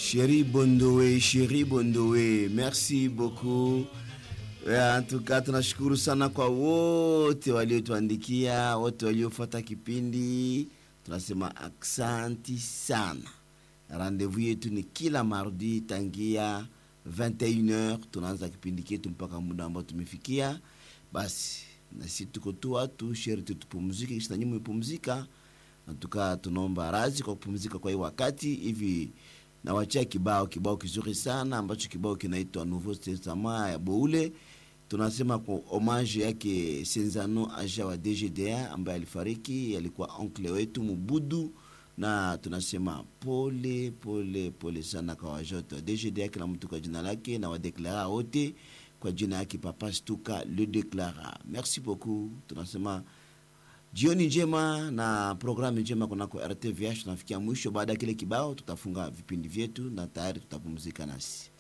Chéri Bondowe, Chéri Bondowe, merci beaucoup. En tout cas tunashukuru sana kwa wote waliotuandikia, wote waliofuata kipindi, tunasema aksanti sana. Rendezvous yetu ni kila mardi tangia 21h, tunaanza kipindi chetu mpaka muda ambao tumefikia. Basi nasi tuko tu watu sherti tupumzike, kisha nyinyi mpumzika. Natuka tunaomba razi kwa kupumzika kwa hii wakati hivi nawachia kibao kibao kizuri sana ambacho kibao kinaitwa Nouveau Testament ya Boule. Tunasema kwa homage yake Senzano Aja wa DGDA ambaye alifariki, alikuwa oncle wetu Mubudu, na tunasema pole pole pole sana kwa wajoto wa DGDA, kila mtu kwa jina lake, na wadeklara wote kwa jina yake Papa Stuka le deklara. Merci beaucoup, tunasema jioni njema na programu njema kunako RTVH. Tunafikia mwisho. Baada ya kile kibao, tutafunga vipindi vyetu na tayari tutapumzika nasi.